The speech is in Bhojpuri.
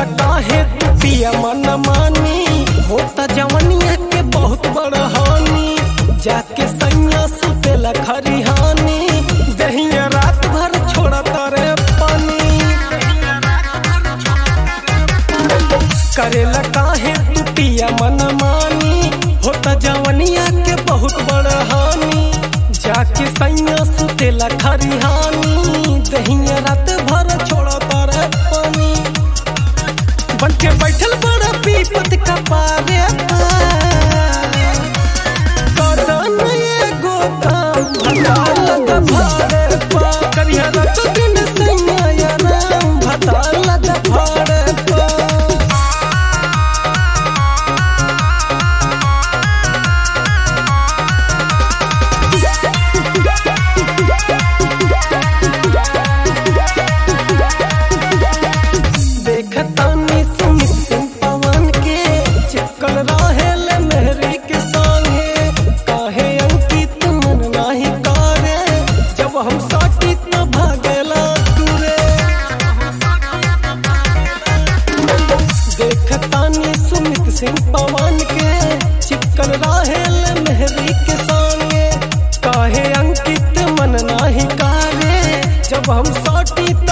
काहे तू पिया मन मानी होता जवनिया के बहुत बड़ हानि जाके सैया सुतेला खरिहानी दहिया रात भर छोड़ा तारे पानी करेला काहे तू पिया मन मानी होता जवनिया के बहुत बड़ हानि जाके सैया सुतेला खरिहानी दहिया रात भर छोड़ा तारे पानी बन के बैठल बड़ा पीपत का पारे कदन एगो काम भटाल द भारे पा करिया रत दिन सैया या नाम भटाल द भारे पा देखतानी सुमित सिंह पवन के चिपकल रहेल मेहरी के संगे काहे अंकित मन नाही करे जब हम साटी त भागेला दूरे देखतानी सुमित सिंह पवन के चिपकल रहेल मेहरी के संगे काहे अंकित मन नाही करे जब हम साटी